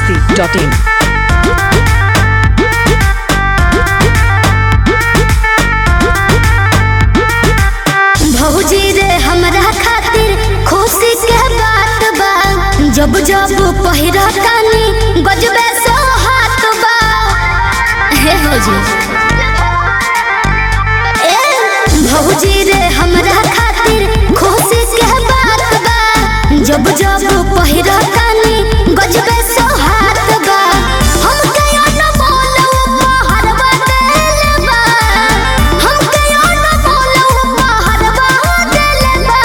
masti.in. भौजी रे हमरा खातिर खुशी के बात बा जब जब पहिरा कानी गजबे सो हाथ बा हे भौजी ए भौजी रे हमरा खातिर खुशी के बात बा जब जब पहिरा कानी गजबे सो हाथ बा हम कयो न बोलो पहरवा देले बा हम कयो न बोलो पहरवा देले बा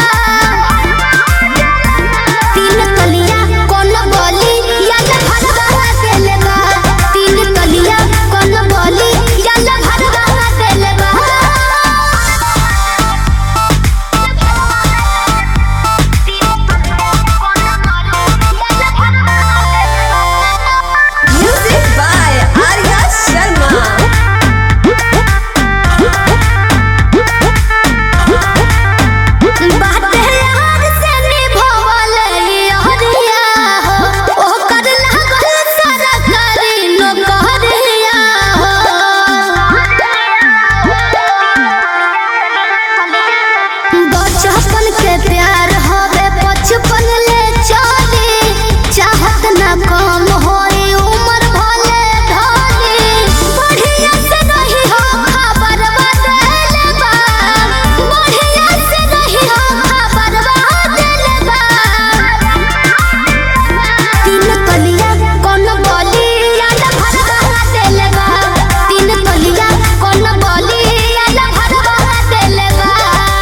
तीन तलिया कोन बोली याद भरवा देले बा तीन तलिया कोन बोली याद भरवा देले बा Music by Arya Sharma. बाटे यार से निभावल यारिया हो ओकर लागल सरकारी नौकरिया हो बचपन के प्यार हवे बचपन ले चली चाहत ना कम होई उम्र भले ढली बढ़िया से नहीं हो खबर बदले बा बढ़िया से नहीं हो खबर बदले बा तीन तलिया कौन बोली याद भरवा देले बा तीन तलिया कौन बोली याद भरवा देले बा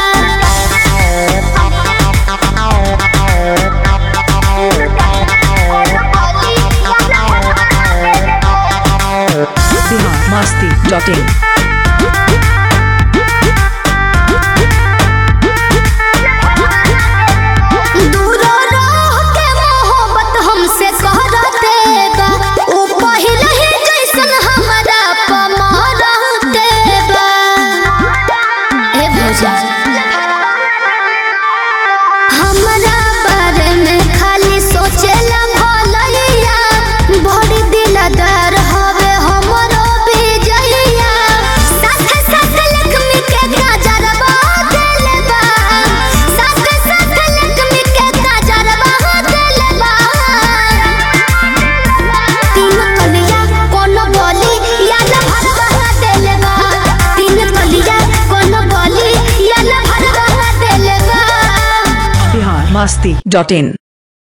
Bihar masti.in. दूर रह के मोहब्बत हमसे करते बा ऊ पहिले ही जैसन हमरा पमरते बा ए भौजा हमरा बारे में खाली सोचेला भलैया बड़ी दिलदार हवे हमरो विजैया साथे साथे लक्ष्मी के काजरवा देले बा साथे साथे लक्ष्मी के काजरवा देले बा तीन कलिया कोनो बोली याद भरवा देले बा तीन कलिया कोनो बोली याद भरवा देले बा Bihar masti.in.